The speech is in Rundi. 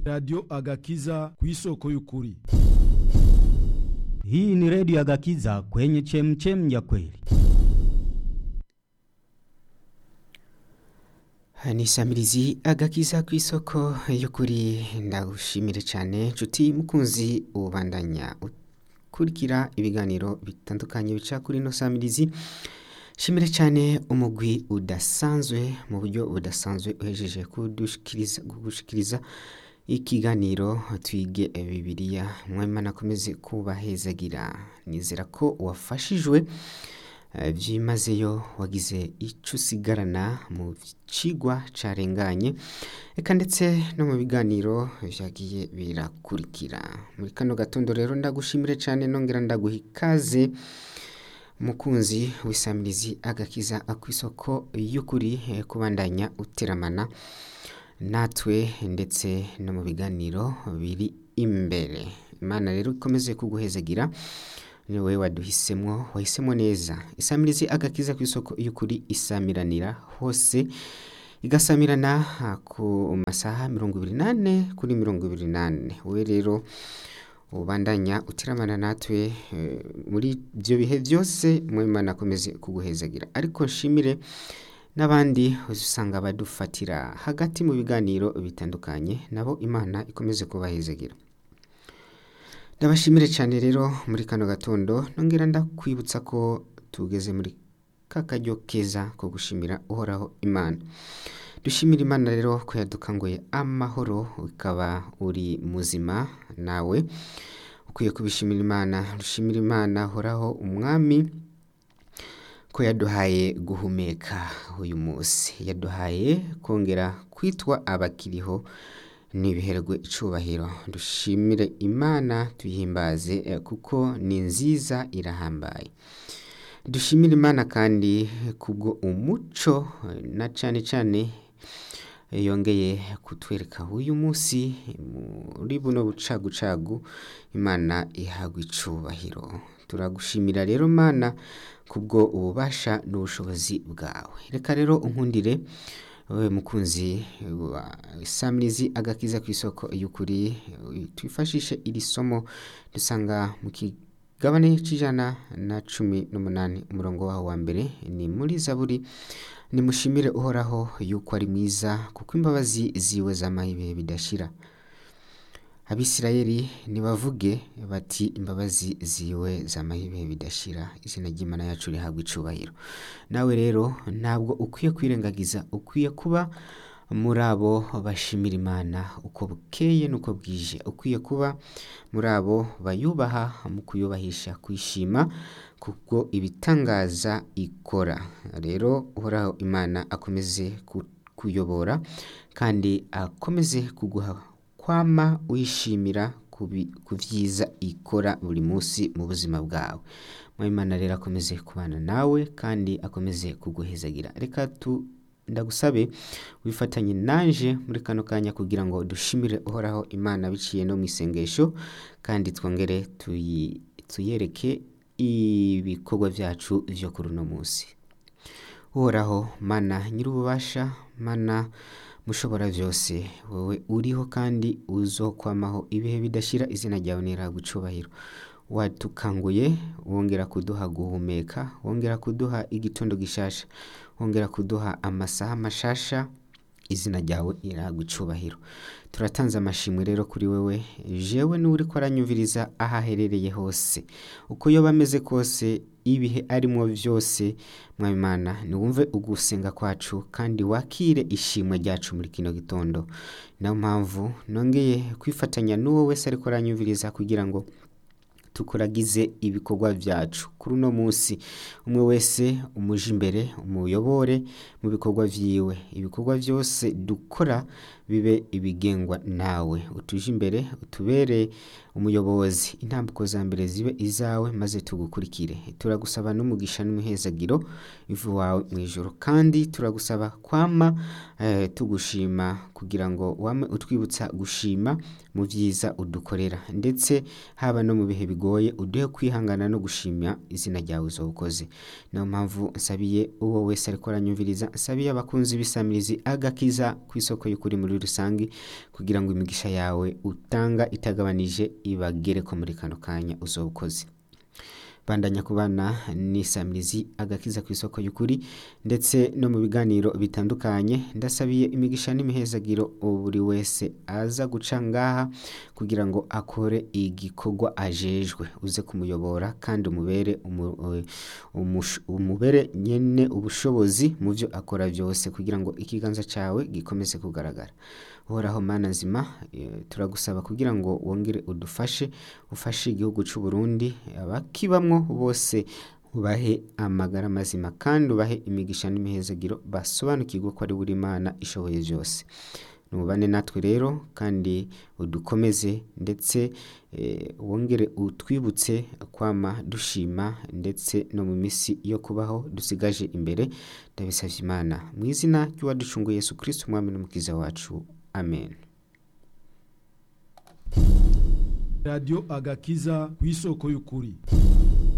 Radio Agakiza ku isoko y'ukuri. Hii ni redio ya Gakiza kwenye chemchem ya kweli. ni samirizi agakiza ku isoko y'ukuri ndagushimire cyane nshuti mukunzi ubandanya ukurikira ibiganiro bitandukanye bica kuri ino samirizi shimire cyane umugwi udasanzwe mu buryo budasanzwe uhejeje kudushikiriza kugushikiriza ikiganiro twige bibiliya mwemana akomeze kubahezagira nizera ko wafashijwe byimazeyo wagize icyo usigarana mu kigwa carenganye reka ndetse no mu biganiro byagiye birakurikira muri kano gatondo rero ndagushimire cyane nongera ndaguha ikaze mukunzi w'isamirizi agakiza ku isoko y'ukuri kubandanya uteramana natwe ndetse no mu biganiro biri imbere imana rero ikomeze kuguhezagira ni wowe waduhisemo wahisemo neza isamirizi agakiza ku isoko y'ukuri isamiranira hose igasamirana ku masaha mirongo ibiri n'ane kuri mirongo ibiri n'ane wowe rero ubandanya utiramana natwe muri ibyo bihe byose mwemana akomeze kuguhezagira ariko nshimire n'abandi usanga badufatira hagati mu biganiro bitandukanye nabo imana ikomeze kubahezagira ndabashimire cyane rero muri kano gatondo nongera ndakwibutsa ko tugeze muri ka karyo keza ko gushimira uhoraho imana dushimira imana rero ko yadukanguye amahoro ukaba uri muzima nawe ukwiye kubishimira imana dushimira imana horaho umwami ko yaduhaye guhumeka uyu munsi yaduhaye kongera kwitwa abakiriho n'ibiherwe icubahiro dushimire imana tuyihimbaze kuko ni nziza irahambaye dushimire imana kandi kubwo umuco na cyane cyane yongeye kutwereka uyu munsi muri buno bucagucagu imana ihabwa icubahiro turagushimira rero mana kubwo ububasha n'ubushobozi bwawe reka rero unkundire wowe mukunzi wa samirizi agakiza ku isoko y'ukuri twifashishe iri somo dusanga mu kigabane cy'ijana na cumi n'umunani umurongo waho wa mbere ni muri zaburi nimushimire uhoraho yuko ari mwiza kuko imbabazi ziwe z'amahibe bidashira abisirayeli nibavuge bati imbabazi ziwe z'amahibe bidashira izina ry'imana yacu rihabwa icubahiro nawe rero ntabwo ukwiye kwirengagiza ukwiye kuba muri abo bashimira imana uko bukeye n'uko bwije ukwiye kuba muri abo bayubaha mu kuyubahisha kwishima kuko ibitangaza ikora rero uhoraho imana akomeze kuyobora kandi akomeze kuguha kwama wishimira ku byiza ikora buri munsi mu buzima bwawe Imana rero akomeze kubana nawe kandi akomeze kuguhezagira reka tu ndagusabe wifatanye naje muri kano kanya kugira ngo dushimire uhoraho imana biciye no mu isengesho kandi twongere tuyereke ibikorwa byacu byo kuri uno munsi uhoraho mana nyir'ububasha mana mushobora byose wowe uriho kandi uzokwamaho ibihe bidashira izina ryawe nirahabwa icubahiro watukanguye wongera kuduha guhumeka wongera kuduha igitondo gishasha wongera kuduha amasaha mashasha izina ryawe irahabwa icubahiro turatanze amashimwe rero kuri wewe jewe n'uri ko aranyumviriza aho aherereye hose uko yoba ameze kose ibihe arimo byose mwabimana niwumve ugusenga kwacu kandi wakire ishimwe ryacu muri kino gitondo niyo mpamvu nongeye kwifatanya n'uwo wese ariko aranyumviriza kugira ngo tukuragize ibikorwa byacu kuri uno munsi umwe wese umuje imbere umuyobore mu bikorwa byiwe ibikorwa byose dukora bibe ibigengwa nawe utuje imbere utubere umuyobozi intambuko za mbere zibe izawe maze tugukurikire turagusaba n'umugisha n'umuhezagiro ivu wawe mu ijoro kandi turagusaba kwama eh, tugushima kugira ngo wame utwibutsa gushima mu byiza udukorera ndetse haba no mu bihe bigoye uduhe kwihangana no gushima izina ryawe uzobukoze niyo mpamvu nsabiye uwo wese ariko aranyumviriza nsabiye abakunzi b'isamirizi agakiza ku isoko y'ukuri muri rusange kugira ngo imigisha yawe utanga itagabanije ibagere ko muri kano kanya uzobukoze bandanya kubana n'isamirizi agakiza ku isoko y'ukuri ndetse no mu biganiro bitandukanye ndasabiye imigisha n'imihezagiro buri wese aza guca ngaha kugira ngo akore igikorwa ajejwe uze kumuyobora kandi umubere umu- umush- umubere nyene ubushobozi mu byo akora byose kugira ngo ikiganza cyawe gikomeze kugaragara uhoraho mana nzima eh, turagusaba kugira ngo wongere udufashe ufashe igihugu cy'u Burundi abakibamwo bose ubahe amagara mazima kandi ubahe imigisha n'imihezagiro basobanukirwe ko ari buri Imana ishoboye byose nubane natwe rero kandi udukomeze ndetse eh, wongere utwibutse kwama dushima ndetse no mu minsi yo kubaho dusigaje imbere ndabisabye imana mu izina ry'uwaducunguye yesu kirisiti umwami n'umukiza wacu amen radiyo agakiza ku isoko y'ukuri